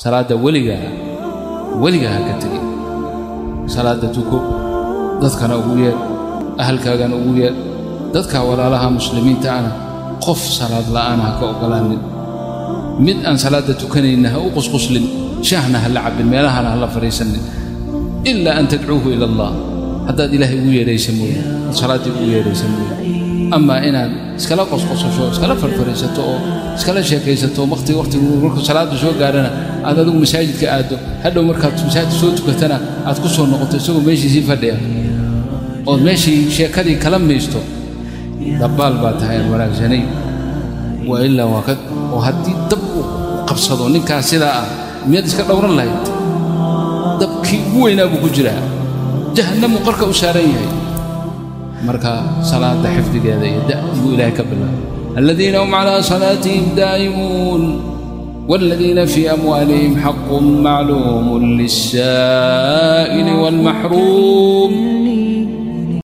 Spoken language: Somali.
salaadda weligaa weligaa ha ka tegin salaadda tuko dadkana ugu yeedh ahalkaagana ugu yeedh dadka walaalaha muslimiinta ana qof salaad la'aana ha ka oggolaanin mid aan salaadda tukanayna ha u qusquslin shaahna ha la cabbin meelahana ha la fadhiisanin ilaa an tadcuuhu ila allah haddaad ilaahay ugu yeedhaysa mooye ad salaaddii ugu yeedhaysa mooye amaa inaad iskala qosqosasho iskala farfariisato oo iskala sheekaysato waqti waqtigu markuu salaaddu soo gaadhana aad adigu masaajidka aaddo hadhow markaad masaajidka soo tukatana aad ku soo noqoto isagoo meeshiisii fadhiya ood meeshii sheekadii kala maysto dabbaal baa tahay aan wanaagsanay waa ilaa waa ka oo haddii dab uu qabsado ninkaas sidaa ah miyaad iska dhowran lahayd dabkii ugu weynaa buu ku jiraa jahannamuu qarka u saaran yahay marka salaada xifdigeeda iyo da buu ilaahay ka bilaabay aladiina hum calaa salaatihim daa'imuun والذين في أموالهم حق معلوم للسائل والمحروم